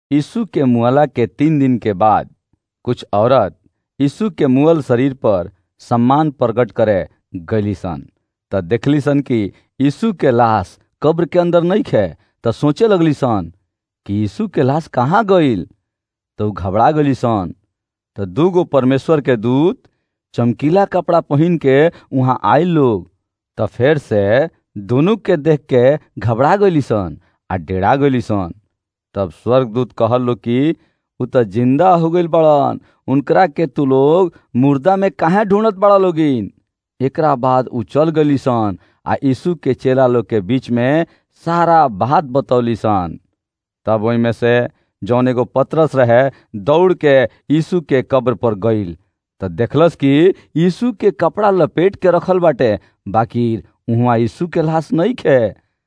यीशु के मुअला के तीन दिन के बाद कुछ औरत यीशु के मुअल शरीर पर सम्मान प्रकट करे गईली सन त देखली सन कि यीशु के लाश कब्र के अंदर नहीं खे त सोचे लगली सन कि यीशु के लाश कहाँ गईल तो घबरा गली सन त दूगो परमेश्वर के दूत चमकीला कपड़ा पहन के वहां आयल लोग त फेर से दोनों के देख के घबरा गली सन आ डेरा गली सन तब स्वर्गदूत कहल लो कि उ त जिंदा हो गईल बड़न उनकरा के तू लोग मुर्दा में काहे ढूंढत बड़ा लोगिन एकरा बाद उ चल गली सन आ यीशु के चेला लोग के बीच में सारा बात बतौली सन तब ओई में से जौन एगो पतरस रहे दौड़ के यीशु के कब्र पर गईल त देखलस कि यीशु के कपड़ा लपेट के रखल बाटे बाकी उहाँ यीशु के लाश नहीं खे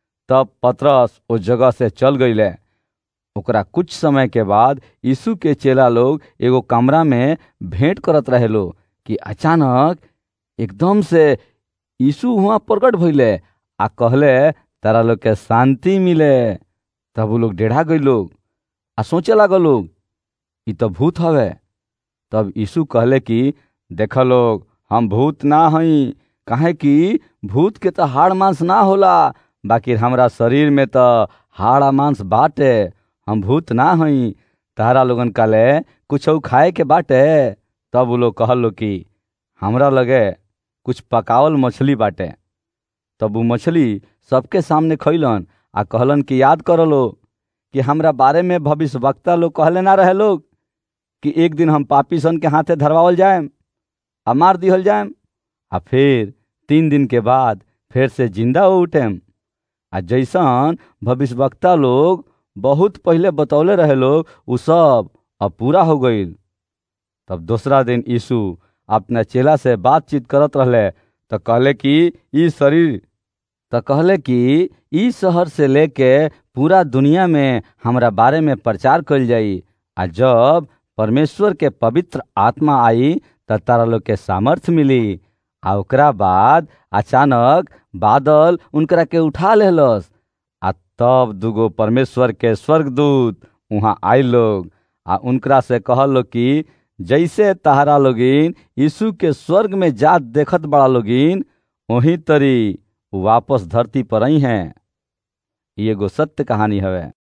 तब पतरस उस जगह से चल गईले ओकरा कुछ समय के बाद यीशु के चेला लोग एगो कमरा में भेंट करत रहे लो कि अचानक एकदम से यीशु वहाँ प्रकट भइले आ कहले तारा लोग के शांति मिले तब वो लोग डेढ़ा गई लोग आ सोचे लागल लोग ई तो भूत हवे तब यीशु कहले कि देख लोग हम भूत ना हई काहे कि भूत के तो हाड़ मांस ना होला बाकी हमरा शरीर में तो हाड़ मांस बाटे हम भूत ना हई तारा लोगन काले कुछ खाए के बाटे तब वो लोग कहल लो कि हमरा लगे कुछ पकावल मछली बाटे तब वो मछली सबके सामने खैलन आ कहलन कि याद कर लो कि हमरा बारे में भविष्य वक्ता लोग कहले ना रहे लोग कि एक दिन हम पापी सन के हाथे धरवावल जाएम आ मार दिहल जाएम आ फिर तीन दिन के बाद फिर से जिंदा हो उठेम आ जैसन भविष्यवक्ता लोग बहुत पहले बतौले रहे लोग उ सब अब पूरा हो गईल तब दूसरा दिन यीशु अपना चेला से बातचीत करत रहले तो कहले कि ई शरीर तो कहले कि ई शहर से लेके पूरा दुनिया में हमरा बारे में प्रचार कल जाई आ जब परमेश्वर के पवित्र आत्मा आई त तारा लोग के सामर्थ्य मिली आ ओकरा बाद अचानक बादल उनकरा के उठा लेलस आ तब दुगो परमेश्वर के स्वर्गदूत वहाँ आए लोग आ उनकरा से कहल लोग कि जैसे तहारा लोगिन यीशु के स्वर्ग में जात देखत बड़ा लोगिन वही तरी वापस धरती पर आई हैं ये एगो सत्य कहानी हवे